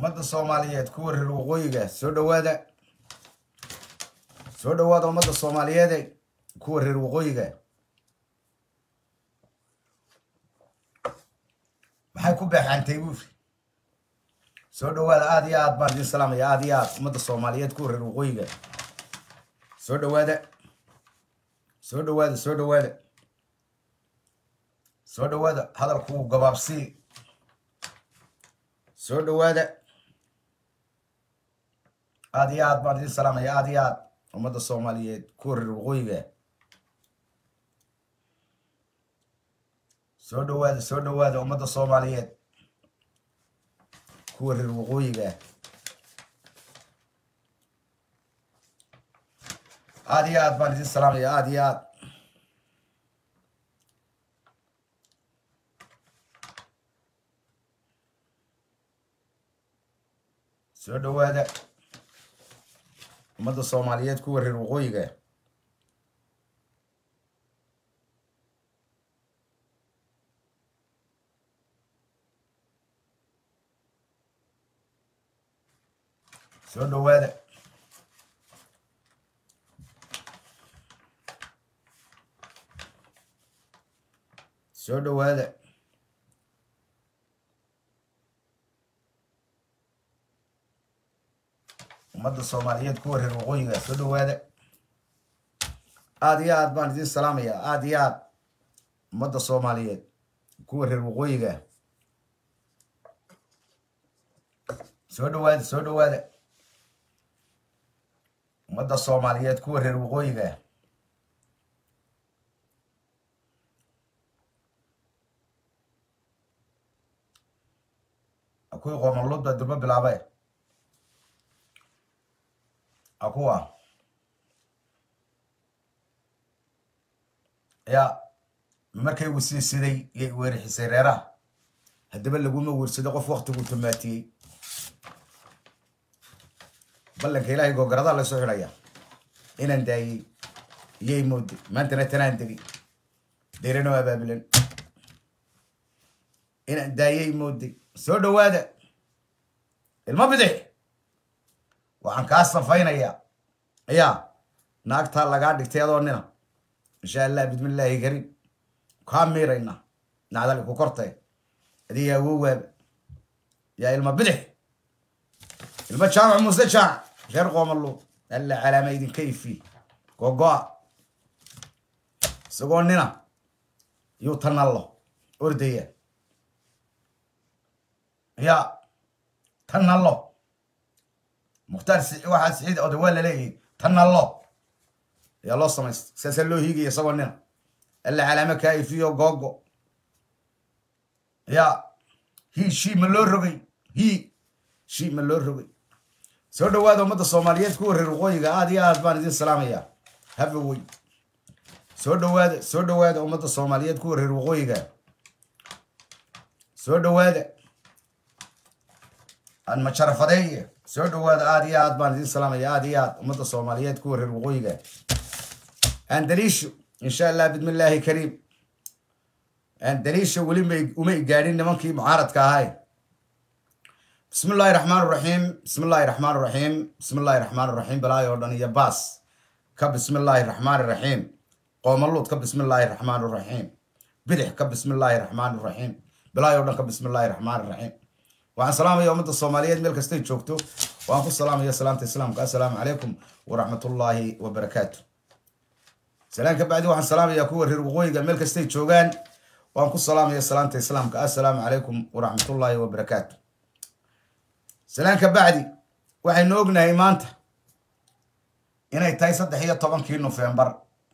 ummadda soomaaliyeed kuwa reer waqooyiga soo dhowaada soo dhowaada ummadda soomaaliyeede kuwa reer waqooyiga maxay ku beexantay buuri soo dhowaada aada iyo aad baan idin salaamaya aada iyo aad ummadda soomaaliyeed kuwa reer waqooyiga soo dhowaada soo dhowaada soo dhowaada soo dhowaada hadalku gabaabsii soo dhowaada aada iyo aad baan idin salaamaya aada iyo aad ummadda soomaaliyeed kuwa reer waqooyiga soo dhowaada soo dhowaada ummadda soomaaliyeed kuwa reer waqooyiga aada iyo aad baan idin salaamaya aada iyo aad soo dhowaada ummadda soomaaliyeed kuwa reer waqooyiga soo dhowaada soo dhowaada ummadda soomaaliyeed kuwa reer waqooyiga soo dhowaada aada iyo aad baan idin salaamaya aada iyo aad ummadda soomaaliyeed kuwa reer waqooyiga soo dhowaada soo dhowaada ummadda soomaaliyeed kuwa reer waqooyiga kuwii qoomanluud baa durbo bilaabay akuwa yaa markay wisiisiday yay weerixisay reeraha haddaba laguma weersado qof waktigu tumaatiyey ballanka ilaahay googaradaa la soo xidhaya inaan daayey iyay mooday maantana tanaan degi deeranoo abaabulan inaan daayey mooday soo dhowaada ilmo bidix waxaan kaa safaynayaa ayaa naagtaa lagaa dhigtay adoo nina insha allah bismillaahi kariim kaa miirayna nacdali ku kortay adiga awowaaba yaa ilma bidix ilmo jaamac muuse jaamac reer qoomalu alla calaama idinka ifi gogoa isagoo nina yuu tanallo ordaya ya tanallo mukhtaar waxaa siciid oda waa laleeyahay tanallo ayaa loo samaysta saasaa loo hiigaya isagoo nina alla calaamo kaa ifiyo googo ya hi shi ma loo rogay hi shi ma loo rogay soo dhowaada ummadda soomaaliyeed kuwa reer waqooyiga aada iyo aad baan idin salaamaya habawey soo dhowaada soo dhowaada ummadda soomaaliyeed kuwa reer waqooyiga soo dhowaada aan majarafadeeye soo dhowaada aada iyo aad baan idin salaamaya aada iyo aad ummadda soomaaliyeed kuwa reer waqooyiga andaliisho insha allah bismillaahi kariim andaliisho weli may umay gaadhin nimankii mucaaradka ahay bismi illaahi raxmaan raxiim bismi illaahi raxmaan raxiim bismi illaahi raxmaan raxiim balaayo oo dhan iyo baas ka bismi illaahi raxmaan raxiim qoomaluud ka bismi illaahi raxmaan raxiim bidix ka bismi illaahi raxmaan raxiim balaayo o dhan ka bismi illaahi raxmaan raxiim waxaan salaamaya ummadda soomaaliyeed meel kastay joogto waan ku salaamaya salaamta islaamka assalaamu calaykum waraxmatullaahi wabarakaatu salaan ka bacdi waxaan salaamaya kuwa reer waqooyiga meel kastay joogaan waan ku salaamaya salaamta islaamka assalaamu calaykum waraxmatullaahi wabarakaatu salaan ka bacdi waxaynu ognahay maanta inay tahay saddex iyo tobankii nofembar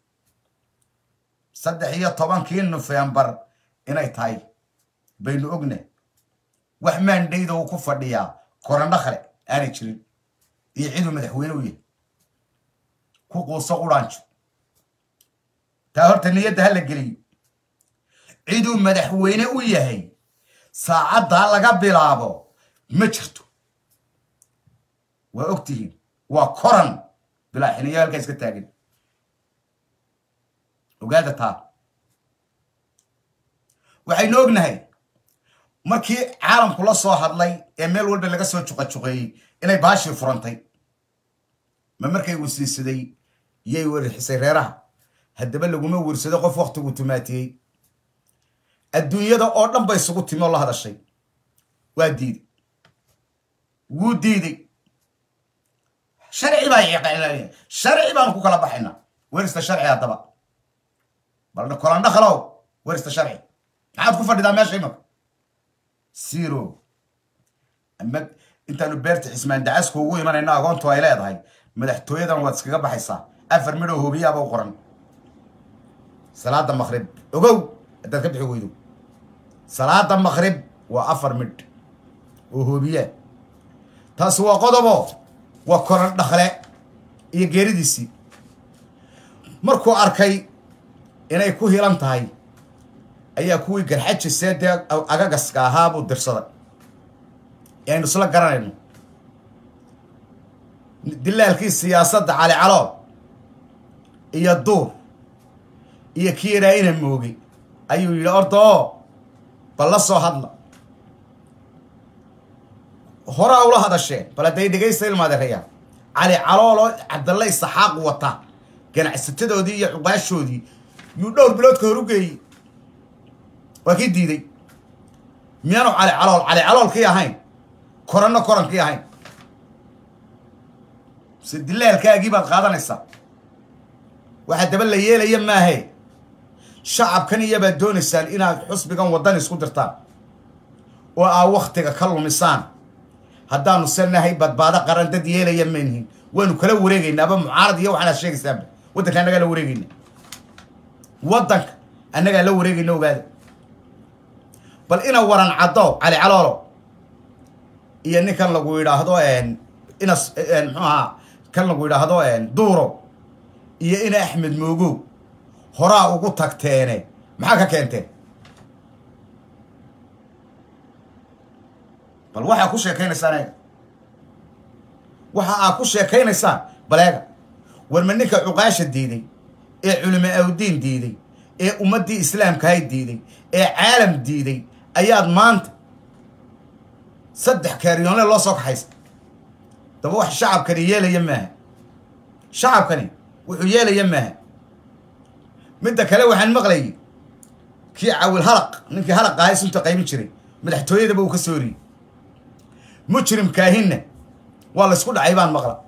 saddex iyo tobankii nofembar inay tahay baynu ognahay wax maandhayda uu ku fadhiyaa korandho kale aanay jirin iyo ciduu madaxweyne u yahay ku quuso quraanjo taa horta niyadda ha la geliyo ciduu madaxweyne u yahay saacaddaa laga bilaabo ma jirto waa og tihiin waa koran bilaa xiniyo halkaa iska taagin ogaada taa waxaynu ognahay markii caalamku la soo hadlay ee meel walba laga soo juqajuqeeyey inay baashii furantay ma markay wasiisaday yay werixisay reeraha haddaba laguma wersado qof wakhtigu tumaatiyey adduunyada oo dhan bay isugu timi oo la hadashay waa diiday wuu diiday sharci baa iqailaalaya sharci baanu ku kala baxaynaa werista sharci haddaba bal kolandhakalow werista sharci maxaad ku fadhidaa meesha imaka zero ama intaanu beerta cismaan dacasku ugu imanayno agoontu ay leedahay madaxtooyadan waad iskaga baxaysaa afar midhoo hoobiyaaba u qoran salaada maqrib ogow haddaad ka bixi weydo salaada maqrib waa afar midh oo hoobiyaa taasi waa qodobo waa koran dhakle iyo geeridiisii markuu arkay inay ku hilan tahay ayaa kuwii garxajisee dee agagaska ahaa buu dirsaday ee aynu isla garanayno dilaalkii siyaasadda cali calool iyo duur iyo kii yadhaa ina moogay ayuu yidhi orda oo bal la soo hadla horaa ula hadasheen bal hadday dhegaysta ilmaadeerayaa cali calooloo cabdalle isaxaaq wata ganacsatadoodii iyo cuqaashoodii yuu dhowr bilood ka hor u geeyey waa kii diiday miyaanu cali calool cali caloolkii ahayn koranno korankii ahayn se dilaalkaagii baad qaadanaysaa waxaa daba la yeelaya maahe shacabkan iyabaad doonaysaan inaad xusbigan waddan isku dirtaan oo aa wakhtiga ka lumisaan haddaanu selnahay badbaado qaran dad yeelaya maynihin waanu kala wareegaynaaba mucaarad iyo waxaanaad sheegaysaanba waddanka annagaa la wareegayna waddanka annagaa la wareegayna ogaada bal ina waran caddo cali caloolo iyo ninkan lagu yidhaahdo inas muxuu ahaa kan lagu yidhaahdo duuro iyo ina axmed moogow horaa ugu tagteene maxaa ka keenteen bal waxaa ku sheekaynaysaan eega waxa aad ku sheekaynaysaan baleega warma ninka cuqaasha diiday ee culimo awdiin diiday ee ummaddii islaamkahay diiday ee caalam diiday ayaad maanta saddex kaaryoonle loo soo kaxaysa daba wax shacabkani yeelaya maaha shacabkani wuxuu yeelaya maaha midda kale waxaan maqlayay kii cawil halaq ninkii halaq ahay sunta qaybin jiray madaxtooyadaba uu ka sooriyey mujrimkaahinna waa la ysku dhacay baan maqla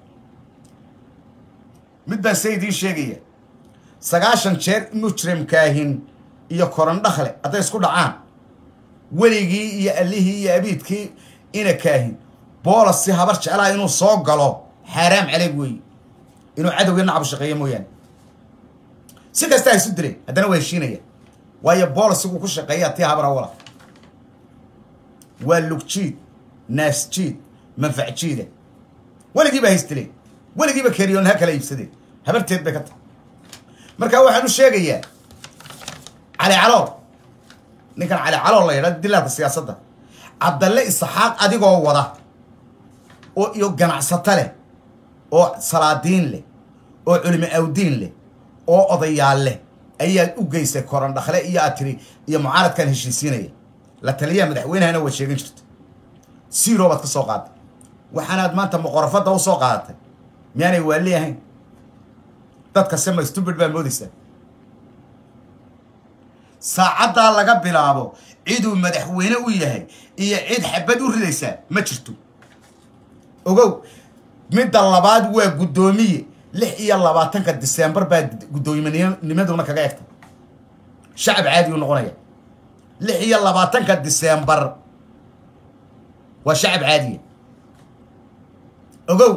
mid baan se idiin sheegaya sagaashan jeer mujrimkaahin iyo korandhakle hadday isku dhacaan weligii iyo allihii iyo abiidkii ina kaahin boolas si habar jeclaa inuu soo galo xaaraam caleeg weeye inuu cadowgii nacabu shaqeeyo mooyaane si kasta ha isu dileen haddana waa heshiinaya waayo boolisiguu ku shaqeeyaa tii habar awala waa lugjiid naasjiid manfacjiida weligiiba haystileen weligiiba keriyoon ha kala iibsadeen habarteed bay ka tahay marka waxaan u sheegayaa cali calool ninkan cali calool la yidhahdo dilaalka siyaasadda cabdalle isaxaaq adigoo wada oo iyo ganacsato leh oo salaadiin leh oo culimo awdiin leh oo odayaal leh ayaad u geysay korandhakle iyo aad tiri iyo mucaaradkan heshiisiinaya la taliyaha madaxweynehana waad sheegan jirta siro baad ka soo qaaday waxaanaad maanta muqorafadda u soo qaadatay miyaanay waali ahayn dadka sema stubid baa moodaysaa saacaddaa laga bilaabo ciduu madaxweyne u yahay iyo cid xabad u ridaysaa ma jirto ogow midda labaad waa guddoomiye lix iyo labaatanka disembar baa guddoominnimaduna kaga egtay shacab caadi u noqonaya lix iyo labaatanka disembar waa shacab caadiya ogow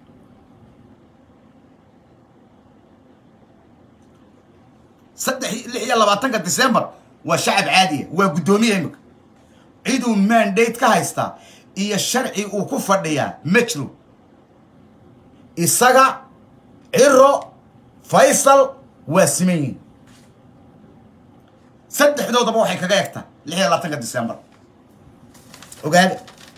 saddex lix iyo labaatanka decembar waa shacab caadiya waa guddoomiya imika ciduu mandate ka haystaa iyo sharci uu ku fadhiyaa ma jiro isaga ciro faysal waa siman yihin saddexdoodaba waxay kaga egtaa lix iyo labaatanka decembar ogaada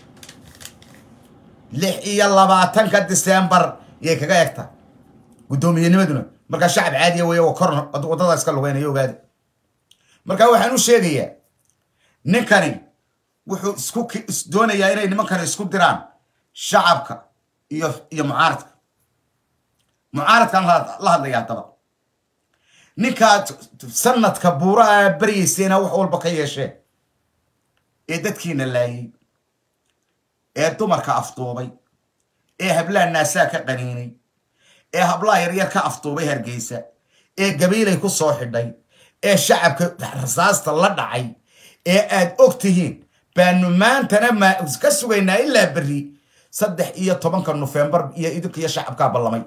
lix iyo labaatanka decembar yay kaga egtaa guddoomiyennimaduna markaa shacab caadiya weeye waa kor waddada iska lugeynayo ogaada markaa waxaan u sheegayaa ninkani wuxuu isku doonayaa inay nimankana isku diraan shacabka iyo iyo mucaaradka mucaaradkaan la hadlaya haddaba ninkaad sanadka buuraha baryayseena wax walba ka yeesheen ee dadkiina laayay ee dumarka afduubay ee hablaha naasaa ka qaniinay ee hablaha yaryar ka afduubay hargeysa ee gabiilay ku soo xidhay ee shacabka rasaasta la dhacay ee aad og tihiin baanu maantana ma ka sugaynaa ilaa berri saddex iyo tobanka nofembar iyo idinka iyo shacabkaa ballamay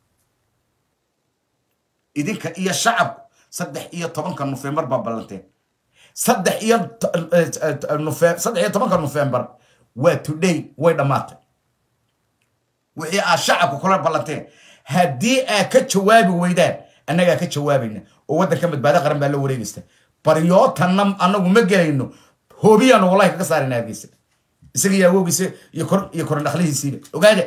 idinka iyo shacabku saddex iyo tobanka nofembar baa ballanteen saddex iyo saddex iyo tobanka nofembar waa today way dhammaatay wixii aad shacabka kula ballanteen haddii aad ka jawaabi weydaan annagaa ka jawaabayna oo waddanka badbaado qaran baa la wareegaysta baryootanna annagu ma gelayno hoobiyaanu wallahi kaga saarayna hargeysa isaga iyo awoogiisa iyo kor iyo korandhakhlihiisiiba ogaada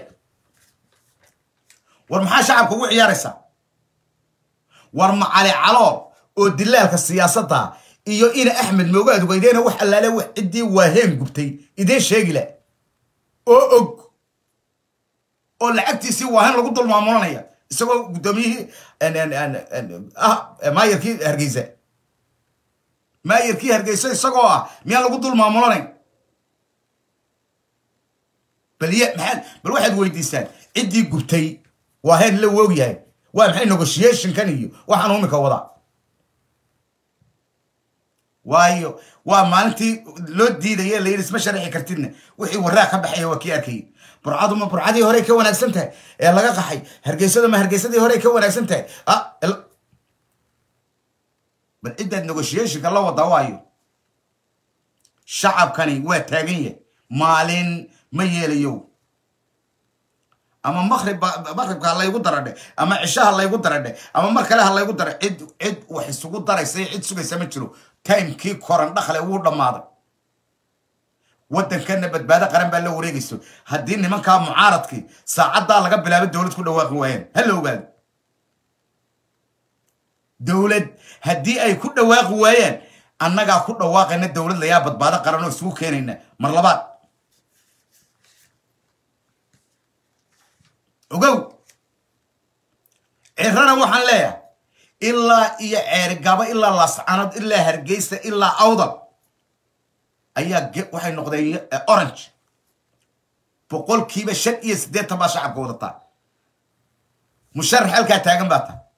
war maxaa shacabka ugu ciyaaraysaa war macali calool oo dilaalka siyaasadda iyo ina axmed moogaad weydeena wax allaale wax ciddii waaheen gubtay idiin sheegila oo og oo lacagtiisii waahen lagu dul maamulanaya isagoo guddoomiyihii maayarkii hargeysa maayarkii hargeysa isagoo ah miyaan lagu dul maamulanayn bal y maxaad bal waxaad weydiisaan ciddii gubtay waahen la woog yahay waa maxay negotiationkan iyo waxaan umika wadaa waayo waa maalintii loo diidaya la yidhi isma sharaxi kartidna wixii waraa ka baxaya waa kii arkayay burcadu ma burcadii horey ka wanaagsan tahay ee laga qaxay hargeysada ma hargeysadii horey ka wanaagsan tahay bal ciddaad negotiationka la wadaa waayo shacabkani waa taagan yahay maalin ma yeelayo ama makrib makribka ha laygu daradhe ama cishaha laygu daradhe ama mar kale ha laygu dara cid cid wax isugu daraysa cid sugaysa ma jiro timekii koran dhakle wuu dhammaaday waddankana badbaado qaran baa la wareegayso haddii nimankaa mucaaradkii saacaddaa laga bilaabo dowlad ku dhawaaqi waayeen ha la ogaado dowlad haddii ay ku dhawaaqi waayaan annagaa ku dhawaaqayna dowlad layaa badbaado qaran oo isugu keenayna mar labaad ogow cirana waxaan leeyahay ilaa iyo ceerigabo ilaa laascanood ilaa hargeysa ilaa awdal ayaa waxay noqdeen orange boqolkiiba shan iyo siddeetan baa shacabka wadataa musharax halkaa taagan baa tahay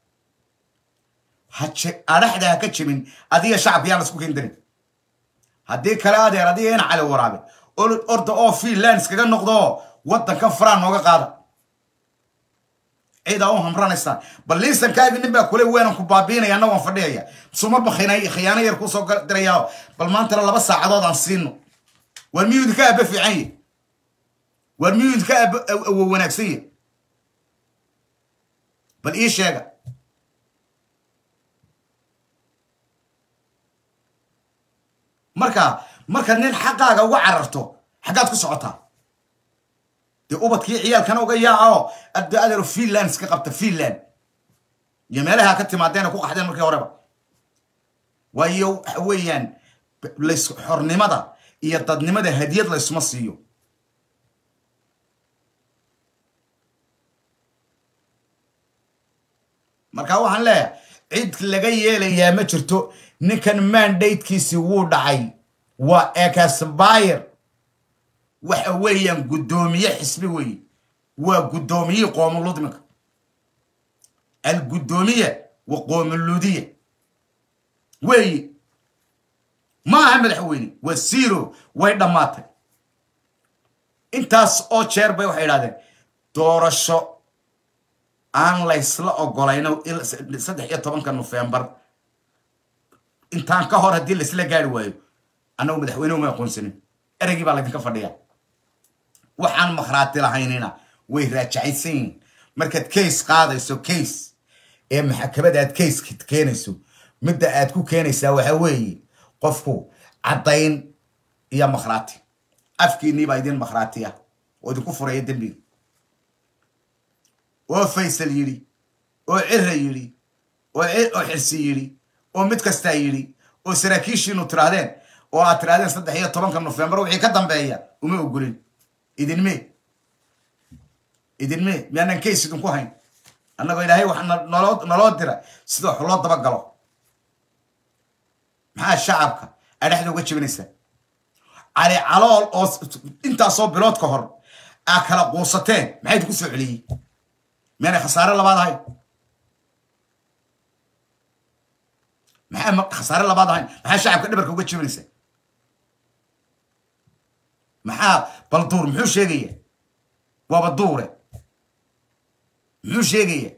adhaxda ha ka jebin adiga shacabka yaan lasku kendarin haddii kale adeer adiga ina cali waraabe orda oo finland iskaga noqdo waddankan faraan nooga qaada ciidaa u hamranaysaa bal liisankaagi nin baa kule weenan ku baabiinaya anna waan fadhiyaya sumarba khiyaano yar kusoo dirayaa bal maantana laba saacadood aan siino waar miyuu idinka aaba fiican ye waar miyuu idinka aaba awo wanaagsan ye bal ii sheega marka markaad nin xaqaaga uga cararto xaggaad ku socotaa dee ubadkii ciyaalkana uga yaaco adda adeero finland iska qabta finland iyo meelaha ka timaadeena ku qaxdeen markii horeba waayo waxa weeyaan lays xornimada iyo dadnimada hadiyad laysuma siiyo marka waxaan leeyahay cid laga yeelayaa ma jirto ninkan mandatekiisi wuu dhacay waa ecasbyr waxa weeyaan guddoomiye xisbi weeye waa guddoomiyihii qoomuludminka alguddoomiya wa qoomuludiya weeye ma aha madaxweyne waa zero way dhammaatay intaas oo jeer bay waxay idhahdeen doorasho aan laysla ogolayno saddex iyo tobanka nofembar intaan ka hor haddii laysla gaari waayo annagu madaxweyne uma aqoonsanin ereygii baa laydinka fadhiya waxaan makhraati lahaynina way raajacaysan yihiin markaad case qaadayso case ee maxakamada aad case keenayso midda aad ku keenaysaa waxa weeye qofku caddayn iyo makhraati afkiinnii baa idin makhraatiya oo idinku furaya dembiga oo faysal yidhi oo cira yidhi oo xirsi yidhi oo mid kastaa yidhi oo saraakiishiinu tidhaahdeen oo aad tirahdeen saddex iyo tobanka nofembar wixii ka dambeeya uma ogolin idinme idinme miyaanan kays idinku hayn annagoo ilaahay wax naloo naloo dira sida wax loo dabagalo maxaa shacabka aa dhexda uga jebinaysaa cali calool oo intaasoo bilood ka hor aa kala quusateen maxay idinku soo celiyey miyaanay khasaare labaad ahayn maxaa khasaare labaad ahayn maxaa shacabka dhabarka uga jebinaysaa maxaa balduur muxuu sheegaya waaba duure muxuu sheegaya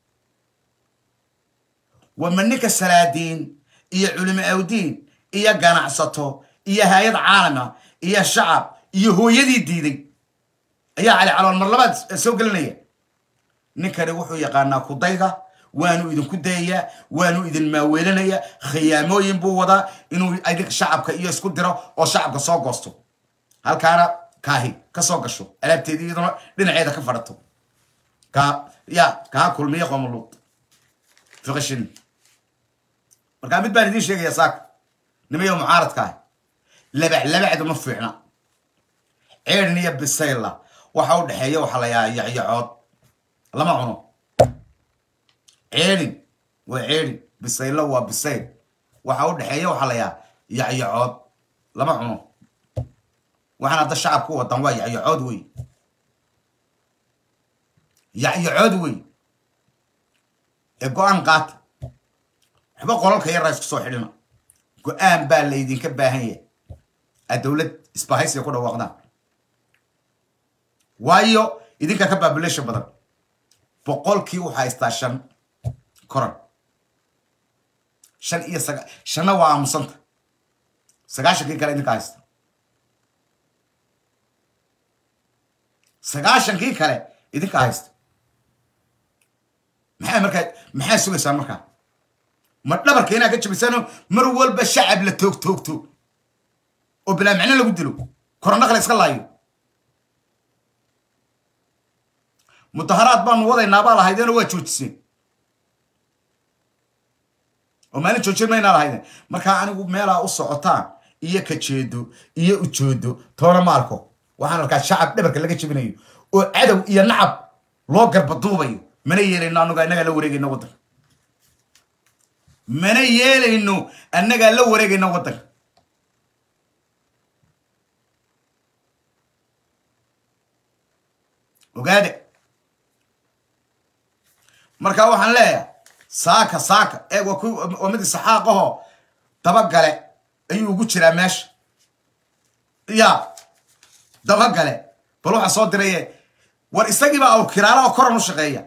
wama ninka salaadiin iyo culimo awdiin iyo ganacsato iyo hay-ad caalama iyo shacab iyo hooyadii diiday ayaa cali calool mar labaad soo gelinaya ninkani wuxuu yaqaanaa kudayga waanu idinku dayayaa waanu idin maaweelinaya khiyaamooyin buu wadaa inuu idinka shacabka iyo isku diro oo shacabka soo goosto halkaana kaahi ka soo gasho alaabteedi iyaduna dhinaceeda ka fadhato ka ya kaa kulmiya qomoluud fiqishin markaa mid baan idiin sheegaya saaka nimayo mucaaradka ah labac labacdu ma fiicna ceedhin iyo bisayla waxa u dhexeeya waxa la yaa yacyacood lama cuno ceedhin waa ceedhin bisaylo waa bisayl waxa u dhexeeya waxa la yaa yacyacood lama cuno waxaan hadda shacabka u wadan waa yacyacood wey yacyacood wey ee go-aan qaata waxba qolalka yarraa isku soo xidhina go-aan baa laydinka baahan yahay aad dowlad isbahaysiga ku dhawaaqdaan waayo idinka ka babulation badan boqolkii waxaa haystaa shan koran shan iyo saga shanna waa aamusanta sagaashankii kale idinka haysta sagaashankii kale idinka haysta maxaa markaa maxaa sugaysaan markaa ma dhabarka inaad ka jabisano mar walba shacab la toog toogto oo bilaa macno lagu dilo korandhaqla iska laayo mudaharaad baanu wadaynaa baa lahaydeen oo waa joojiseen oo maalin joojin maynaa lahaydeen markaa anigu meelaa u socotaan iyo kajeedo iyo ujoodo toona ma arko waxaan arkaa shacab dhabarka laga jebinayo oo cadow iyo nacab loo garbaduubayo mana yeelayno annago annagaa la wareegayno waddanka mana yeelayno annagaa la wareegayno waddanka ogaade markaa waxaan leeyahay saaka saaka eeg waa ku waa mid isaxaaqahoo dabagale ayuu ugu jiraa meesha ya dabagale bal waxaa soo diraye war isagiibaa awkiraala oo koran u shaqeeya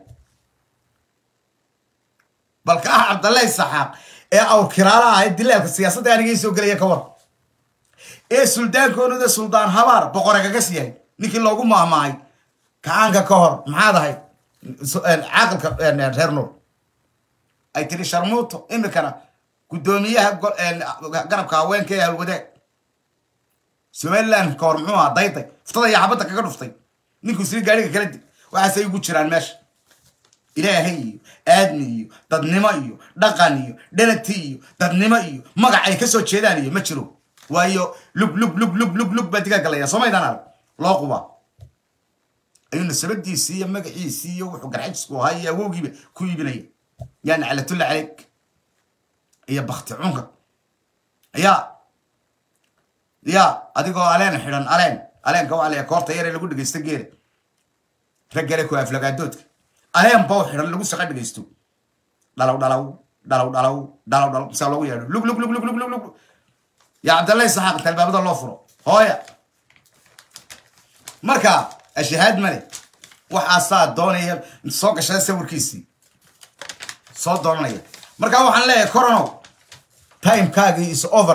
bal ka ah cabdalle isaxaaq ee awkiraala ah ee dilaalka siyaasadda anigay soo gelaya ka war ee suldaankoonuda suldaan habaar boqoragagas yahay ninkii loogu maahmaahay kacaanka ka hor maxaad ahayd caaqilka reer nuur ay tiri sharmuuto imikana guddoomiyaha garabka haweenka ee halwadaag somaliland ka hor muxuu ahaa dayday fuftada iyo xabadda kaga dhuftay ninkuu siri gaadhiga kala dig waxaasay ugu jiraan meesha ilaahay iyo aadmi iyo dadnimo iyo dhaqan iyo dhanati iyo dadnimo iyo magac ay kasoo jeedaan iyo ma jiro waayo lug lug lug lug lug lug baa digaagga layaa soo maydaan arag loo qubaa ayuu nasabadiisii iyo magaciisii iyo wuxuu garxajisku ahaa iyo awowgiiba ku iibinaya yaa naclatulla caleyk iyo bakti cunka ya ya adigoo aleen xidhan aleen aleenka waxaa laya koorta yare lagu dhegaysto geela raggale ku aflagaadoodka aleen baw xidhan lagu saqa dhegaysto dhalow dhalow dhalow dhalow dhalow dhalow saa loogu yeedho lug lug lug lug lug lug lug yaa cabdallahi saxaaq talbaabada loo furo hooya marka ashahaad male waxaasaa doonaya soo gashada sawirkiisii soo doonanaya markaa waxaan leeyahay coronow timekaagii is over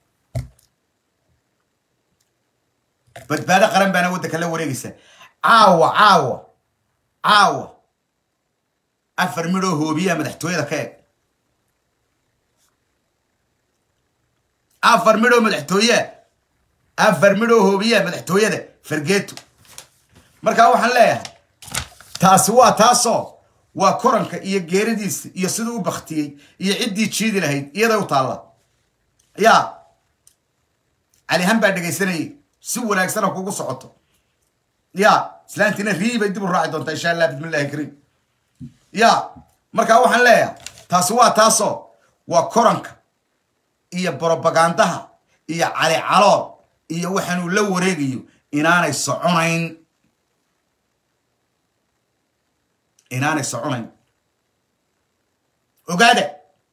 badbaado qaran baana waddanka la wareegaysa caawa caawa caawa afar midhoo hoobiyaa madaxtooyada ka eg afar midhoo madaxtooyaa afar midhoo hoobiyaa madaxtooyada fargeeto markaa waxaan leeyahay taasi waa taasoo waa koranka iyo geeridiisa iyo siduu u baktiyey iyo ciddii jiidi lahayd iyaday u taalla yaa calihan baa dhegaysanayay si wanaagsana kugu socoto ya islaantiina riibay dib u raaci doontaa insha allah bismillahi kariim ya markaa waxaan leeyahay taasi waa taasoo waa koranka iyo brobagandaha iyo cali calool iyo waxaanuu la wareegayo inaanay soconayn inaanay soconayn ogaada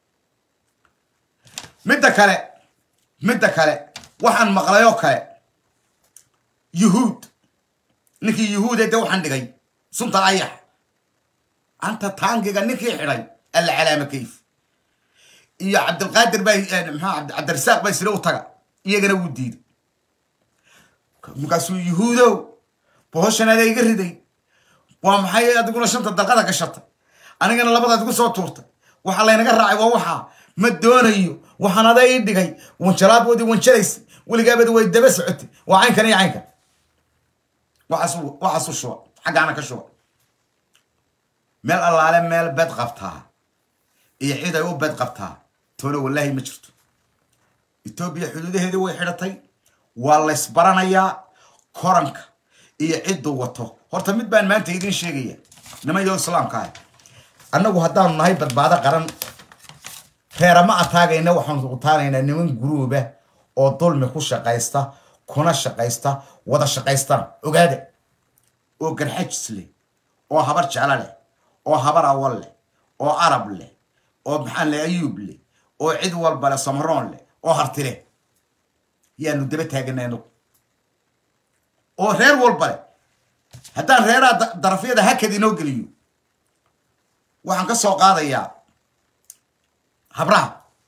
midda kale midda kale waxaan maqlayoo kale yuhuud ninkii yuhuude de waxaan dhigay sunta ayax anta taangiga ninkii xidhay alla calaama kayf iyo cabdilqaadir baa maxaa cabdirasaaq baa isla u taga iyagana wuu diiday markaasuu yuhuudow bohoshan adaa iga riday waa maxay adiguna shanta dalqada gashatay anigana labadaad igu soo tuurtay waxaa laynaga raacay waa waxaa ma doonayo waxaan adaa ii dhigay wanjalaaboodii wanjalaysay weligaabadi way daba socotay waa caynkan iyo caynkan waxaasu waxaasu shuba xaggaana ka shuba meel allaale meel bed qabtaa iyo cid ay u bed qabtaa toona wallaahi ma jirto etoobiya xuduudaheedii way xidhatay waa laysbaranayaa koranka iyo cidduu wato horta mid baan maanta idiin sheegaya niman yo islaamka ah annagu haddaanu nahay badbaado qaran reerama ataagayna waxaanu utaanaynaa niman guruuba oo dulmi ku shaqaysta kuna shaqaysta wada shaqaystaan ogaada oo garxajis leh oo habar jeclo leh oo habar awal leh oo arab leh oo maxaan leh ayuub leh oo cid walba leh samaroon leh oo harti leh yaanu daba taaganay anagu oo reer walba leh haddaan reeraha darafyada hakad inoo geliyo waxaan ka soo qaadayaa habraha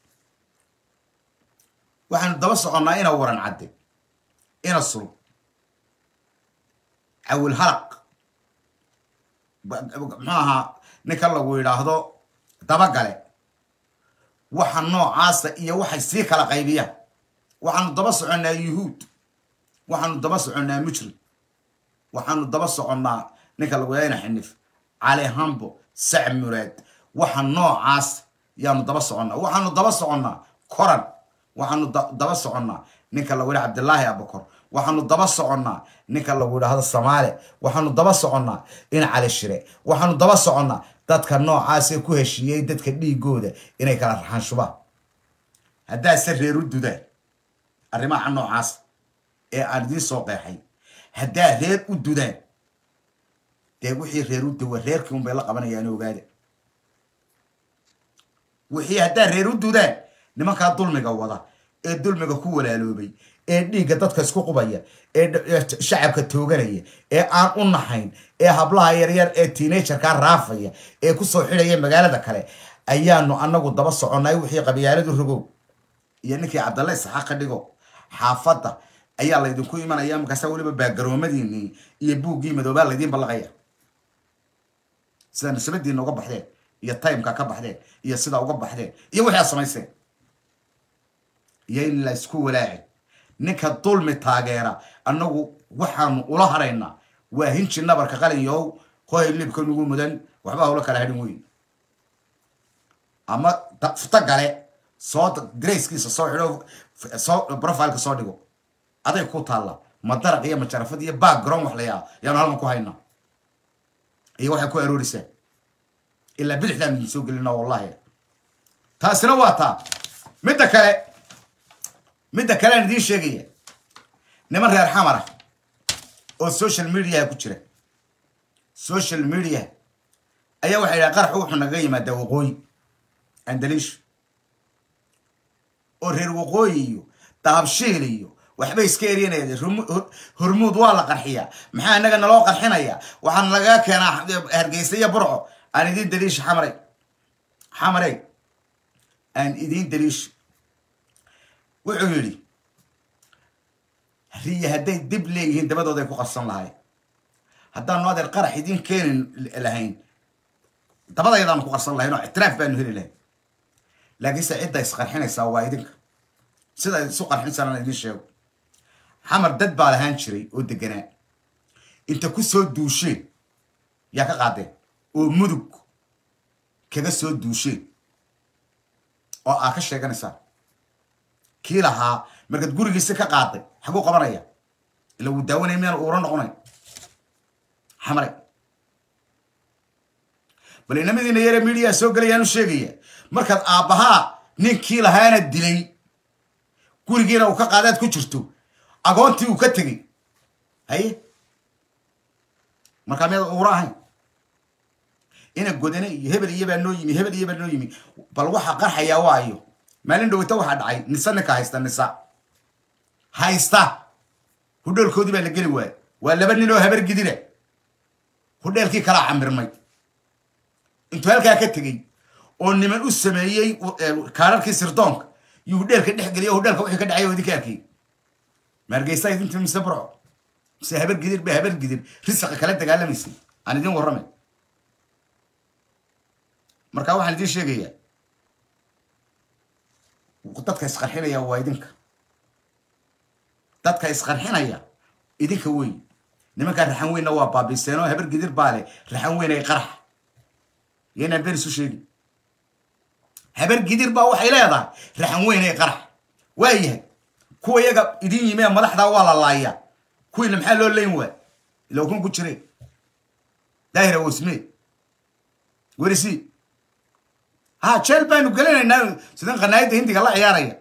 waxaanu daba soconnaa ina waran cadde ina sulub cawil halaq muxuu ahaa ninka lagu yidhaahdo dabagale waxa noocaasa iyo waxay sii kala qaybiyaan waxaanu daba soconnaa yuhuud waxaanu daba soconnaa mujrim waxaanu daba soconnaa ninka lagu yahayna xinif cali hambo sac muraad waxa noocaas yaanu daba soconnaa waxaanu daba soconnaa koran waxaanu daba soconnaa ninka lagu yidhaha cabdillaahi abakor waxaanu daba soconnaa ninka lagu yidhaahdo samaale waxaanu daba soconnaa in cali shire waxaanu daba soconnaa dadka noocaasee ku heshiiyey dadka dhiigooda inay kala raxaan shubaan haddaase reer u dudaan arrimaha noocaas ee aan idiin soo qeexay haddaa reer u dudaan dee wixii reer u duwa reerkii unbay la qabanayaan ogaada wixii haddaa reer u dudaan nimankaa dulmiga wada ee dulmiga ku walaaloobay ee dhiigga dadka isku qubaya ee shacabka tooganaya ee aan u naxayn ee hablaha yaryar ee teenagerkaa raafaya ee kusoo xidhaya magaalada kale ayaanu anagu daba soconnay wixii qabyaaladu rogow iyo ninkii cabdalle isxaaq ka dhigo xaafadda ayaa laydinku imanaya markaasa weliba baagaroomadiinii iyo buuggii madoobaa laydiin ballaqaya sida nisbadiina uga baxdeen iyo timeka ka baxdeen iyo sida uga baxdeen iyo wixii aad samayseen iyo in la isku walaacin ninka dulmi taageera annagu waxaanu ula haraynaa waa hinji nabarka qalinyow hoy libka nugu mudan waxba hawlo kala hadhin weyn ama futo gale soo grayskiisa soo xidho soo profileka soo dhigo aday ku taalla madaraq iyo majarafad iyo background wax layaa yaanu halkan ku haynaa iyo waxay ku aroorisaa ilaa bidixdaan idin soo gelina wallahi taasina waa taa midda kale midda kale aan idiin sheegaya niman reer xamar ah oo social mediaha ku jira social media ayaa waxay yidhaha qaraxu wuxuu nagaga yimaadaa waqooyi andaliishu oo reer waqooyi iyo dahabshiil iyo waxbay iska eryanaya hormuud waa la qarxiyaa maxaa inaga naloo qarxinaya waxaana lagaga keenaa hargeysa iyo burco aan idiin daliisha xamaray xamarey aan idiin daliisha wuxuu yidhi riya hadday dib leeyihiin dabadooday ku qarsan lahayn haddaanu adeer qarax idiin keeni lahayn dabadayadaanu ku qarsan lahayn oo ictiraaf baanu heli lahayn laakiinse cidda isqarxinaysaa waa idinka sida isu qarxinaysaa aan idiin sheego xamar dad baa lahaan jiray oo deganaa inta ku soo duusheen yaa ka qaadeen oo mudug kaga soo duusheen oo aa ka sheeganaysaa kii lahaa markaad gurigiisi ka qaaday xaguu qabanaya ila wuu daawanaya miyaan uura noqonay xamare bal inamadiina yare midiyaa soo gelayaan u sheegaya markaad aabbahaa ninkii lahaana dilay gurigiina uu ka qaadaad ku jirto agoontii uu ka tegey haye markaa miyaad uura ahayn ina godane iyo hebel iyo baa noo yimi hebel iyo baa noo yimi bal waxa qarxayaa waayo maalin dhowata waxaa dhacay nisa ninka haysta nisa haysta hudheelkoodii baa la geli waaya waa laba nin oo habar gidira hudheelkii kalaa camirmay intuu halkaa ka tegey oo niman u sameeyey kaararkii sirdoonka iyo hudheelka dhex geliya hudheelka wixii ka dhacay oo idinka arkay maargeysa idinta mise burco mise habar gidir ba habar gidir risiqa kala dagaalamaysay aan idin warramay markaa waxaan idiin sheegayaa dadka isqarxinaya waa idinka dadka isqarxinaya idinka wey nimankaa raxan weynna waa baabiiseen oo habar gidir baa leh raxan weyn ay qarax yaynaan been isu sheegin habar gidir baa waxay leedahay raxan weyn ay qarax waa yahay kuwa iyaga idin yimee madaxdaa waa la laayaa kuwiina maxaa loo leyn waay ila kun ku jire daahira wasme werisi ha jeel baanu gelinaynaa sidan qanaayadda hindiga la ciyaaraya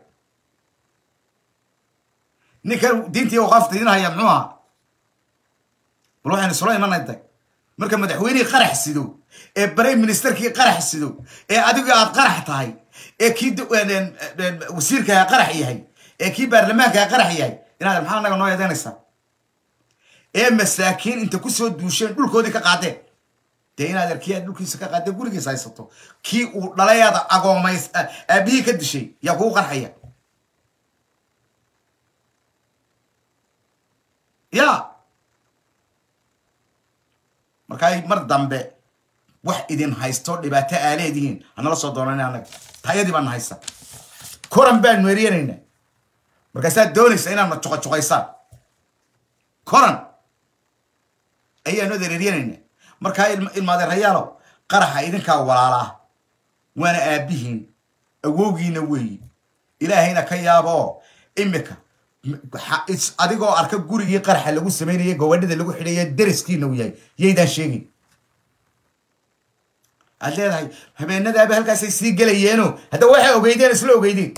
ninkan diintii waqaafta idin haya muxuu ahaa bal waxaynu isula imanayday marka madaxweynihii qarax sido ee barey ministerkii qarax sido ee adigu aad qarax tahay ee kii wasiirkaa qarax yahay ee kii baarlamaankaa qarax yahay inaad maxaa naga noo eedeynaysaa ee masaakiin inta kusoo duusheen dhulkoodii ka qaadeen dee inaad arkiya dhulkiisa ka qaadee gurigiisa haysato kii uu dhalayaada agoomays aabihii ka dishay yaa kugu qarxaya ya markaa mar dambe wax idin haysto dhibaato aa leedihiin hanala soo doonana anaga tayadii baana haysa koran baanu eryanayna markaasaad doonaysa inaadna juqajuqaysaan koran ayaanu adereeryanayna markaa ilmaadeerayaalow qaraxa idinkaa walaalaa waana aabbihiin awowgiina weeyi ilaahayna ka yaaba oo imika adigoo arka gurigii qaraxa lagu samaynaya gobadhada lagu xidhaya deriskiina u yahay yaydaan sheegin aad leedahay habeenadaaba halkaasay sii gelayeeno hadda waxay ogeydeen isla ogeydeen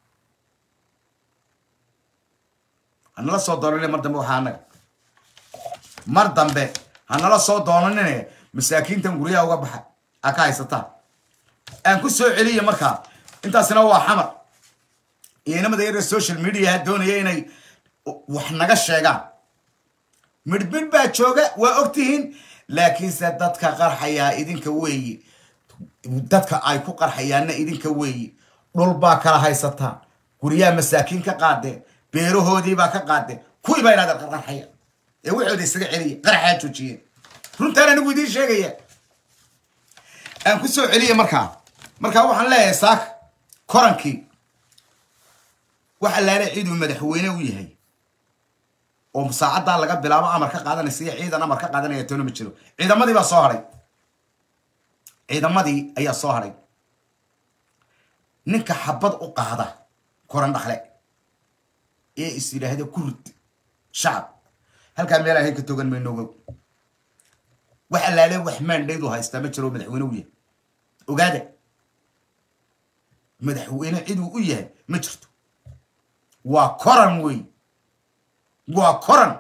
hanala soo doonane mar dambe waxaa anaga mar dambe hanala soo doonanine masaakiintan guryaha uga baxa aa ka haysataan aan ku soo celiya markaa intaasina waa xamar iyo inamada yare social mediaha doonaya inay wax naga sheegaan midhmidh baa jooga waa ogtihiin laakiinse dadka qarxayaa idinka weeyi dadka ay ku qarxayaanna idinka weeyi dhul baa kala haysataan guryaha masaakiin ka qaadeen beerahoodii baa ka qaadeen kuwii baa inaad qarqarxaya ee waxooda isaga celiya qaraxaa joojiyeen runtaan anigu idiin sheegaya aan ku soo celiya markaa markaa waxaan leeyahay saaka korankii waxa laala ciiduu madaxweyne u yahay oo saacaddaa laga bilaabo amar ka qaadanaysa iyo ciidan amar ka qaadanaya toona ma jiro ciidamadii baa soo hadhay ciidamadii ayaa soo hadhay ninka xabad u qaada koran dhakle ee is yidhaahda kurd shacab halkaa meel ahayn ka togan maynogo wax allaale wax maandhaydu haystaa ma jiro madaxweyne u yahay ogaada madaxweyne ciduu u yahay ma jirto waa koran wey waa koran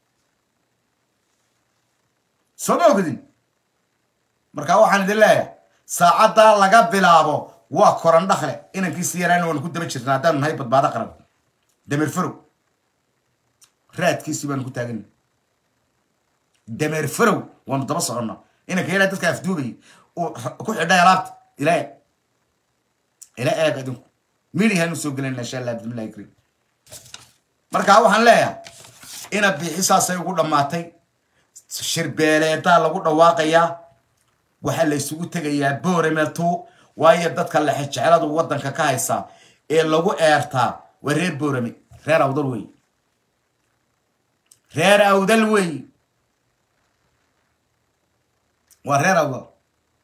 soo ma ogdin markaa waxaan idin leeyahay saacaddaa laga bilaabo waa koran dhakle inankiisi yaraana waanu ku daba jirna haddaanu nahay badbaado qaran dameer farow raadkiisii baanu ku taagana dameer farow waanu daba soconna inanka yaraa dadka afduubayay uu ku xidhay alaabta ila eeg ila eeg adinku midihaanu soo gelayna insha allah bismillahi kariim markaa waxaan leeyahay ina biixisaasay ugu dhammaatay shirbeeleedaa lagu dhawaaqayaa waxaa la isugu tegayaa boremetu waayo dadka lexejecladu waddanka ka haysaa ee lagu eertaa waa reer borame reer awdal wey reer awdal wey waa reer awdal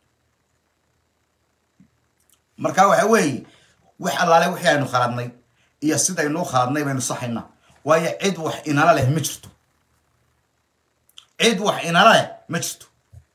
marka waxa weeye wax allaale wixii aynu khaladnay iyo sidaynuu khaladnay baynu saxaynaa waayo cid wax inala leh ma jirto cid wax inala leh ma jirto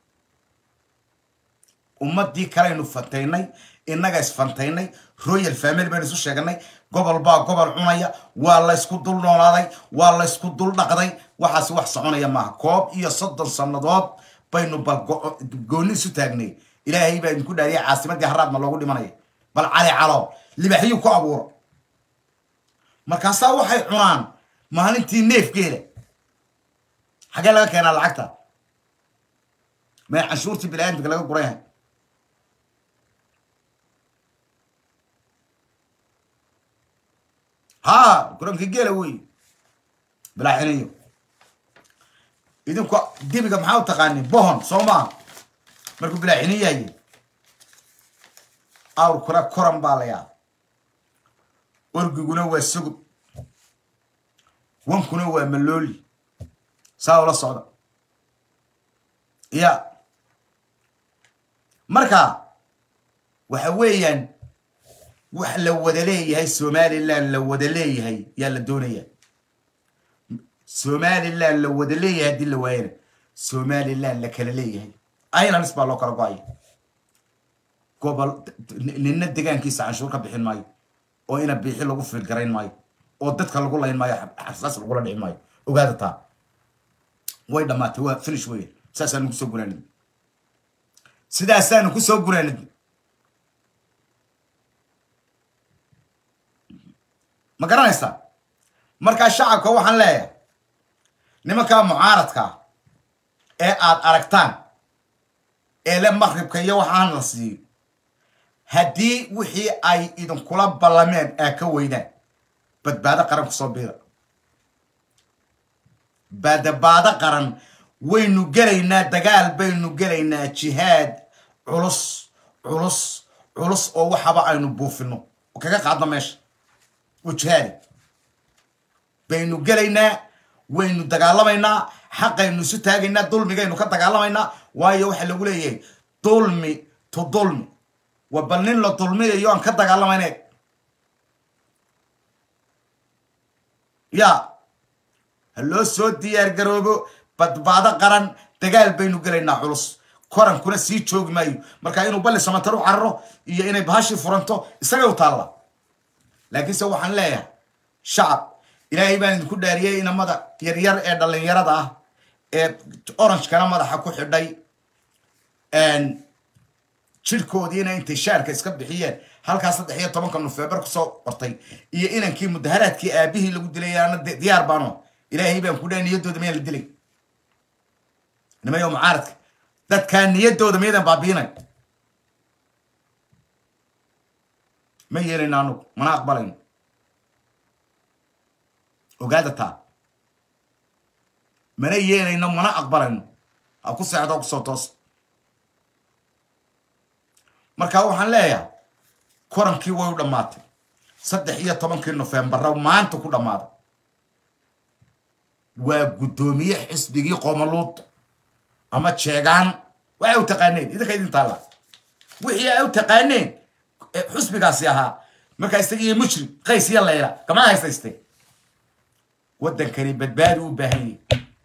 ummadii kalaynu fantaynay innaga isfantaynay royal family baynu isu sheeganay gobol baa gobol cunaya waa laysku dul noolaaday waa laysku dul dhaqday waxaasi wax soconaya maaha koob iyo soddon sannadood baynu bal goonni isu taagnay ilaahay baa idinku dhaariyay caasimadii haraadma loogu dhimanaya bal cali calo libaxyuu ku abuuro markaasaa waxay cunaan maalintii neefgeela xaggee laga keenaa lacagta may canshuurtii bini-aadamka laga gurayahay ha kuranka geela wey bilaaxinayo idinku dibiga maxaa u taqaanin bohon soo maa markuu bilaaxinin yahay awrkuna koran baa layaa orgiguna waa sugub wankuna waa malooli saa ula socda ya marka waxa weeyaan wax la wada leeyahay somalilan la wada leeyahay yaa la doonaya somalilan la wada leeyahay haddii la waayana somalilan la kala leeyahay islands baa loo kala go-aya gobol nina degaankiisa canshuur ka bixin maayo oo ina biixi lagu fiilgarayn maayo oo dadka lagu layn maayo xasaas lagula dhici maayo ogaada taa way dhammaatay waa finish weya saasaanu kusoo gunaanid sidaasaanu kusoo gunaanid ma garanaysaa markaa shacabka waxaan leeyahay nimankaa mucaaradkaa ee aad aragtaan ee le maqribka iyo waxaan la siiyo haddii wixii ay idinkula ballameen aa ka weydaan badbaado qaran kusoo biira badbaado qaran waynu gelaynaa dagaal baynu gelaynaa jihaad culus culus culus oo waxaba aynu buufino oo kaga qaadno meesha oo jihaadi baynu gelaynaa waynu dagaalamaynaa xaqaynu isu taagaynaa dulmigaynu ka dagaalamaynaa waayo waxaa lagu leeyahay dulmi to dulmi waa bal nin la dulmiyayo aan ka dagaalamayne ya ha loo soo diyaar garoobo badbaado qaran dagaal baynu gelaynaa culus korankuna sii joogi maayo marka inuu balli samatar u cararo iyo inay bahashii furanto isagay u taalla laakiinse waxaan leeyahay shacab ilaahay baan idinku dhaariyey inamada yaryar ee dhallinyarada ah ee orangekana madaxa ku xidhay jirhkoodiina intay shaarka iska bixiyeen halkaa saddex iyo tobanka nofeembar kusoo qortay iyo inankii mudaharaadkii aabihii lagu dilay ana diyaar baano ilaahay baan ku dhahay niyaddooda miyaan la dilay nimayo mucaaradka dadkaa niyaddooda miyadan baabiinay ma yeelayno anugu mana aqbalayno ogaada taa mana yeelayno mana aqbalayno ha ku seexdo kusoo toos marka waxaan leeyahay korankii way u dhammaatay saddex iyo tobankii nofeembarra maanta ku dhammaaday waa guddoomiye xisbigii qoomaluud ama jeegaan waxay u taqaaneen idinka idin taalla wixii ay u taqaaneen xusbigaasi ahaa markaa isagiiyo mujrim qays iyo layla kamaa haysaystay waddankani badbaadi u baahan yahi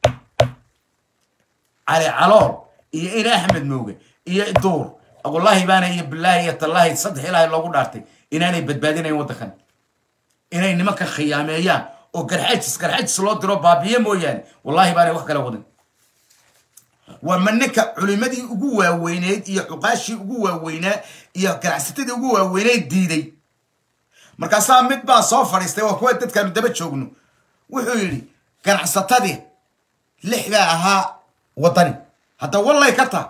cali calool iyo in axmed mooge iyo duur wallaahi baana iyo bilaahi iyo tallaahi saddex ilaahay loogu dhaartay inaanay badbaadinayn waddankan inay nimankan khiyaameeyaan oo garxajis garxajis loo diro baabiye mooyaane wallaahi baanay wax kala wadin waa ma ninka culimadii ugu waaweyneyd iyo cuqaashii ugu waaweynaa iyo ganacsatadii ugu waaweyneyd diiday markaasaa mid baa soo fadhiistay waa kuwa dadkaanu daba joogno wuxuu yidhi ganacsatadii lixdaa ahaa waddani hadda wallay ka taha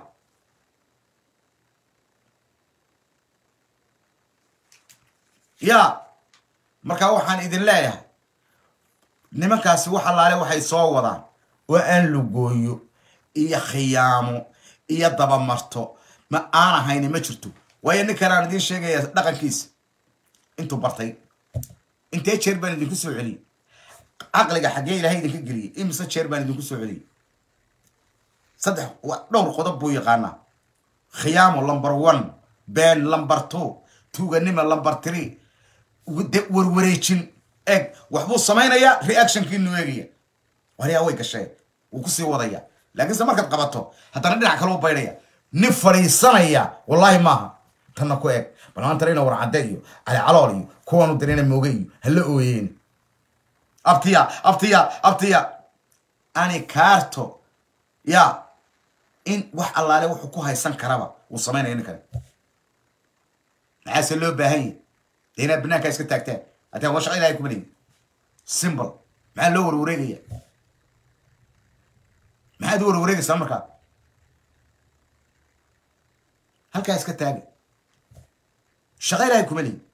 ya markaa waxaan idin leeyahay nimankaasi wax allaale waxay soo wadaan oo aan lugooyo iyo khiyaamo iyo dabamarto ma aan ahayni ma jirto waayo ninkan aan idiin sheegaya dhaqankiisa intuu bartay intee jeer baan idinku soo celiyey caqliga xaggee ilaahay idinka geliyey imise jeer baan idinku soo celiyey saddex dhowr qodob buu yaqaanaa khiyaamo lumber one been lumber two tuuganima lumber three warwareejin eeg waxbuu samaynayaa reactionkiinu eegaya waryaa way gashee wuu kusii wadaya laakiinse markaad qabato haddana dhinac kale u baydhaya nin fadhiisanaya wallaahi maaha tanna ku eeg bal maanta ina warcadde iyo cali calool iyo kuwanu dirina mooge iyo hala ooyeen abtiya abtiya abtiya ani kaarto ya in wax allaale wuxuu ku haysan karaba wuu samaynaya ninkani maxaase loo baahan yahy dee inaad banaankaa iska taagtaan haddii waa shaqa ilahay kuma leeyi simbol maxaa loo warwareegaya maxaad u warwareegaysaa markaa halkaa iska taaga shaqa ilahay kuma leeyi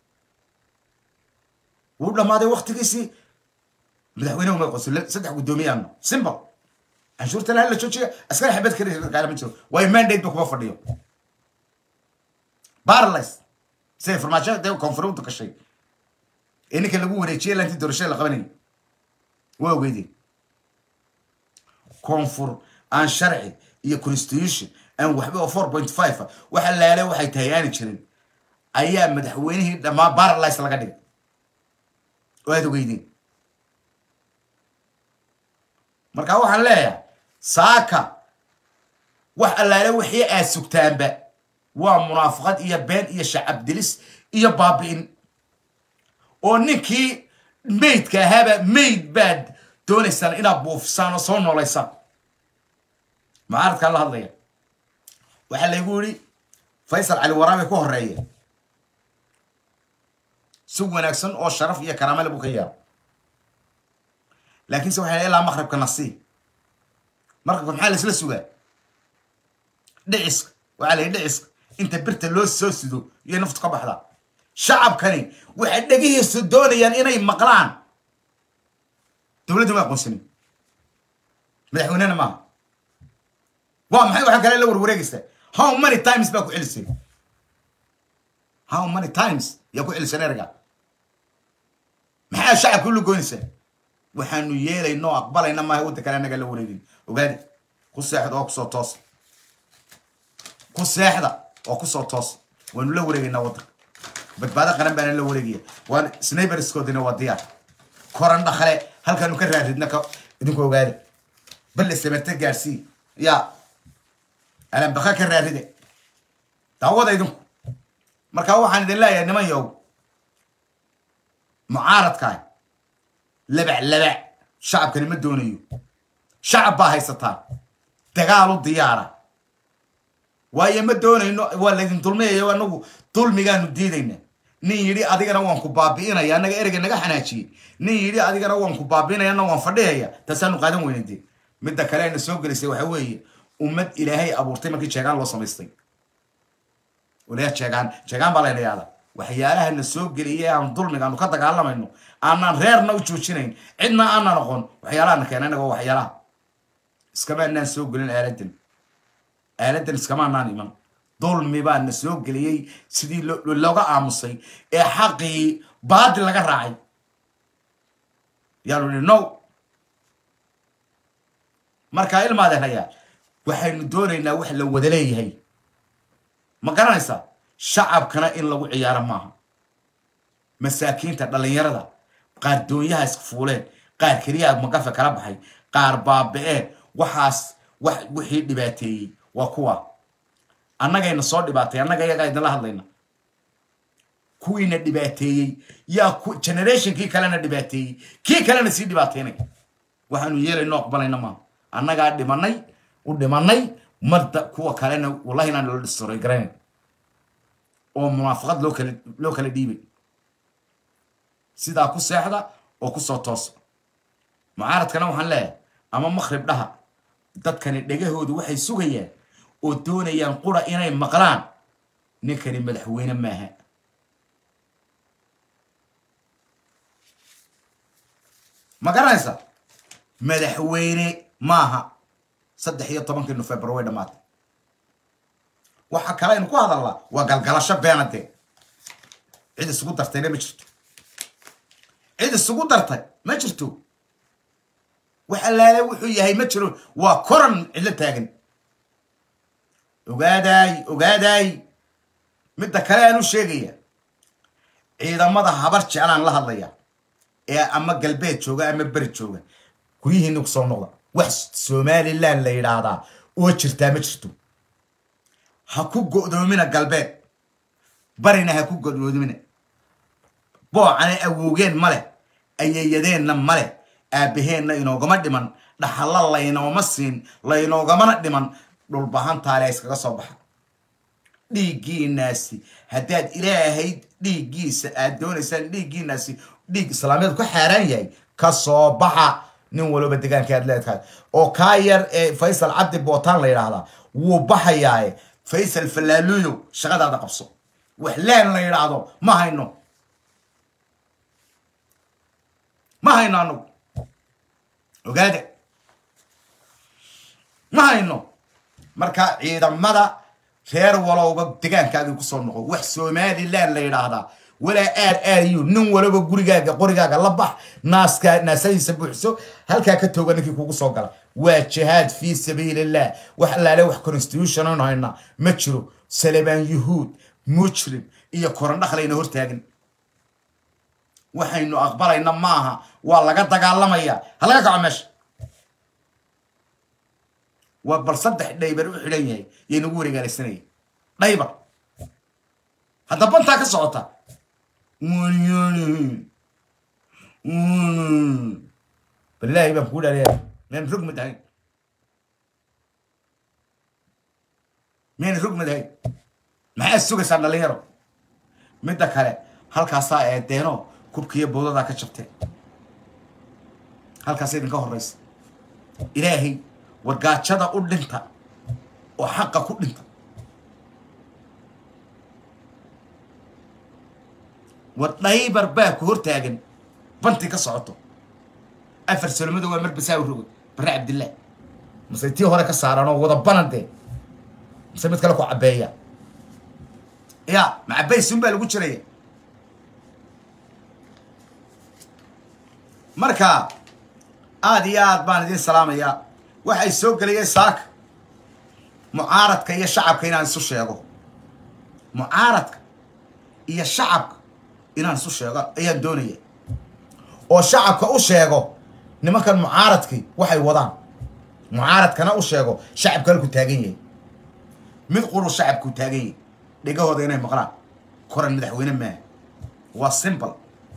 wuu dhammaaday waktigiisii madaxweynehu ma qoso saddex guddoomiyaano simbol canshuurtan hala joojiya askari xabad kale ma jiro waayo mandate ba kuma fadhiyo barlis siday farmaajo dee koonfurunta gashay ee ninka lagu wareejiyay lantii doorashada la qabanayay waa ogeydeen koonfur aan sharci iyo constitution aan waxba oo four point five a waxa laale waxay tahay aani jirin ayaa madaxweynihii dhammaa barlis laga dhigay oo aad ogeydeen marka waxaan leeyahay saaka wax allaale wixii aad sugtaanba waa munaafaqad iyo been iyo shacab dilis iyo baabi'in oo ninkii maydka ahaaba mayd baad doonaysaan inaad buufisaan oo soo noolaysaan mucaaradkaa la hadlaya waxaa laygu yidhi faysal cali waraabe ku horeeya si wanaagsan oo sharaf iyo karaamale buu ka yaaba laakiinse waxay ilaa maqribka nasii maqribka maxaa laisla sugaa dhiciska waxaa la yidhi dhiciska inta birta loo soo sido iyo naftu ka baxdaa shacabkani waxay dhegihiisu doonayaan inay maqlaan dowladda ma aqoonsanin madaxweynena maaha waa maxay waxaa kale la warwareegaysaa how many times baa ku celisay how many times yaa ku celisay erga maxaa shacabka u lagoynaysaa waxaanu yeelayno aqbalayna maaha wadda kale annaga la wareegin ogaadi ku seexda oo kusoo toos ku seexda oo kusoo toos waanu la wareegaynaa waddanka badbaado qaran baana la wareegaya waan snayberskoodina waa diyaar koran dhakale halkaanu ka raaridna ka idinku ogaada balle samerte gaarsii ya alambaka ka raaride daawada idinku marka waxaan idin leeyahay niman yow mucaaradkaa labac labac shacabkani ma doonayo shacab baa haysataa dagaal u diyaara waayo ma doonayno waa laydin dulmiyayo anagu dulmigaanu diidayna nin yidhi adigana waan ku baabi'inaya annaga ereyga naga xanaajiyey nin yidhi adigana waan ku baabi'inaya anna waan fadhihaya taasaanu qaadan weyna dee midda kale ayna soo gelisay waxa weeye ummad ilaahay abuurtay markii jeegaan loo samaystay walayaa jeegaan jeegaan baa layna yaada waxyaalaha na soo geliyay aan dulmiga aanu ka dagaalamayno aanaan reerna u joojinayn cidna aanan aqoon waxyaalaha na keena inaga waxyaalaha iskama anaan soo gelin aaladan aaladan iskama anaan iman dulmi baa na soo geliyey sidii looga aamusay ee xaqii baadil laga raacay yaanu ihi no markaa ilmaadeerayaa waxaynu doonaynaa wax la wada leeyahay ma garanaysaa shacabkana in lagu ciyaaro maaha masaakiinta dhallinyarada qaar doonyaha iska fuuleen qaar keliyaa magafe kala baxay qaar baaba-een waxaas wax wixii dhibaateeyey waa kuwa annagayna soo dhibaatay annaga iyagaa idinla hadlayna kuwiina dhibaateeyey yaa generationkii kalena dhibaateeyey kii kalena sii dhibaateynay waxaanu yeelayno aqbalayna maaha annagaa dhimanay u dhimanay marda kuwa kalena wallahi inaan loo dhistoray garanayn oo munaafaqad loo kala loo kala dhiibay sidaa ku seexda oo kusoo toosa mucaaradkana waxaan leeyahay ama makhrib dhaha dadkani dhegahoodu waxay sugayaan oo doonayaan qura inay maqlaan ninkani madaxweyne maaha ma garanaysa madaxweyne maaha saddex iyo tobankii nofembar way dhammaatay waxa kale aynu ku hadalnaa waa galgalasho beenadee cid isugu dartayna ma jirto cid isugu dartay ma jirto wax allaale wuxuu yahay ma jiro waa koran cidlo taagan ogaadaay ogaadaay midda kale aan u sheegaya ciidamada habar jeclaan la hadlaya ee ama galbeed jooga ama beri jooga guryihiina kusoo noqda wax somalilan la yidhaahdaa oo jirtaa ma jirto ha ku go'doomina galbeed barina ha ku go'doomina boocana awowgeen ma leh ayayadeenna ma leh aabbaheenna inoogama dhiman dhaxalla laynooma siin laynoogamana dhiman dhulbahantaale iskaga soo baxa dhiiggiinaasi haddaad ilaahayd dhiiggiisa aad doonaysaan dhiiggiinaasi dhiig islaamiyeed ku xaaraan yahay ka soo baxa nin walba degaanka aad leedahay oo kaa yar ee faysal cabdi bootaan la yidhaahdaa wuu baxayaaye faysal falaaluyo shaqadaada qabso wax laan la yidhaahdo ma hayno ma hayno anagu ogaada ma hayno marka ciidamada reer walowba degaankaagii kusoo noqo wax somalilan la yidhaahdaa walaa aar aariyo nin walaba gurigaaga qorigaaga la bax naaskaa naasadiisa buuxso halkaa ka tooga ninkii kugu soo gala waa jihaad fii sabiilillah wax allaale wax constitution aynu haynaa ma jiro salebaan yuhuud mujrim iyo korandhaklayna hortaagin waxaynu aqbalayna maaha waa laga dagaalamayaa ha laga kaco meesha waa bal saddex dhaybar u xidhan yahay yay nagu wareegaalaysanaya dhaybar hadda bantaa ka socota balaahi baan kuu dhaaliya meen rugmad ahayn meen rugmad ahayn maxaad sugaysaan dhalinyaro midda kale halkaasaa eedeeno kubkiiyo bowdadaa ka jabteen halkaas idinka horeysa ilaahay wargaajada u dhinta oo xaqa ku dhinta war dhaybar baa ku hortaagan banti ka socoto afar salomada waa mar basaawi rogo bare cabdillaah mase tii hore ka saaran oo wada banadee mase mid kale ku cabeeya ya ma cabaysun baa lagu jiraya marka aada iyo aad baan idin salaamayaa waxay soo gelayeen saaka mucaaradka iyo shacabka inaan isu sheego mucaaradka iyo shacabka inaan isu sheego ayaan doonaya oo shacabka u sheego nimankan mucaaradkii waxay wadaan mucaaradkana u sheego shacabka halku taagan yahay mid quru shacabku taagan yahay dhegahooda inay maqlaan koran madaxweyne maaha waa simbol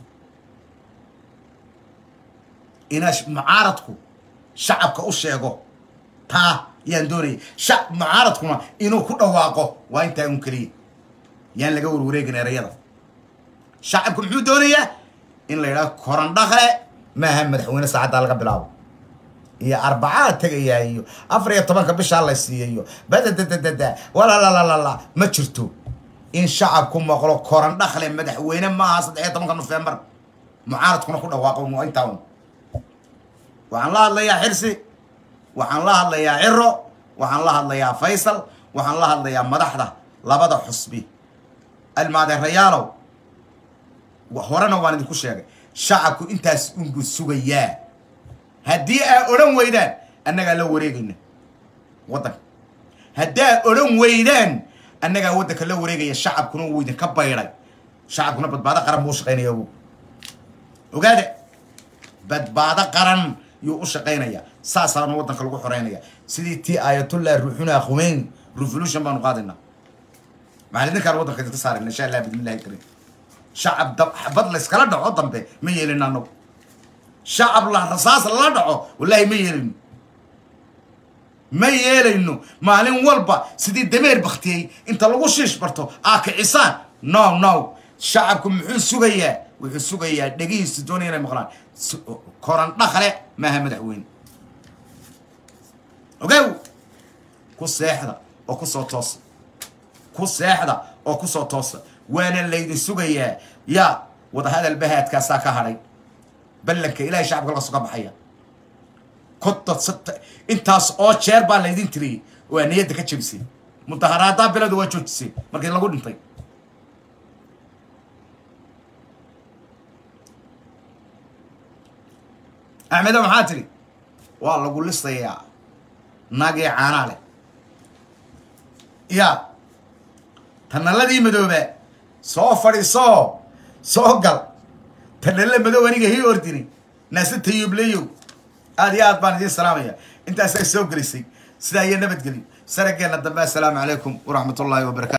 inaa mucaaradku shacabka u sheego taa yaan doonaya sha mucaaradkuna inuu ku dhawaaqo waa intaa un keliya yaan laga warwareegin erayada shacabku muxuu doonayaa in la yidhahdo korandhakle maaha madaxweyne saacaddaa laga bilaabo iyo arbacaa tegayaa iyo afar iyo tobanka bishaa la siiya iyo badadadadada walalalala ma jirto in shacabku maqlo korandhakle madaxweyne maaha saddex iyo tobanka nofembar mucaaradkuna ku dhawaaqo waa intaa un waxaan la hadlayaa xirsi waxaan la hadlayaa ciro waxaan la hadlayaa faysal waxaan la hadlayaa madaxda labada xusbi almaadeerayaalow horena waan idinku sheegay shacabku intaas unbu sugayaa haddii aa odhan weydaan annagaa la wareegayna waddanka haddii aa odhan weydaan annagaa waddanka la wareegaya shacabkuna wuu idinka baydhay shacabkuna badbaado qaran buu u shaqaynaya ogaade badbaado qaran yuu u shaqaynaya saasaana waddanka lagu xoreynaya sidii tii aayatullah ruuxuna khumeyn revolution baanu qaadaynaa maxaan idinkaan waddanka idinka saarayna insha allah bidmillahi karim shacab xabad layskala dhaco dambe ma yeelino annagu shacab la rasaas lala dhaco wallaahi ma yeelayno ma yeelayno maalin walba sidii dameer baktiyey inta lagu shiish barto aa kicisaan no no shacabku muxuu sugayaa wuxuu sugayaa dhegihiisu doonaya inay maqlaan koran dhakle maaha madaxweyne ogow ku seexda oo kusoo toosa ku seexda oo kusoo toosa waana laydin sugayaa yaa wadahadal bahaadkaasaa ka hadhay ballanka ilaahay shacabka laga soka baxaya kodad intaas oo jeer baa laydin tiriyey oo aa niyadda ka jebisay mudaharaadaa biladu waa joojisay markii lagu dhintay axmedo maxaa tidhi waa lagu listayaa naagii caanaa leh ya tanaladii madooba soo fadhiisoo soo gal tadhalle madow aniga hii ordini naase tayuubleyow aad iyo aad baan idiin salaamaya intaasay soo gelisay sidaa iyo nabadgelyo sarageenna dambe assalaamu calaykum waraxmat ullaahi wabarakatu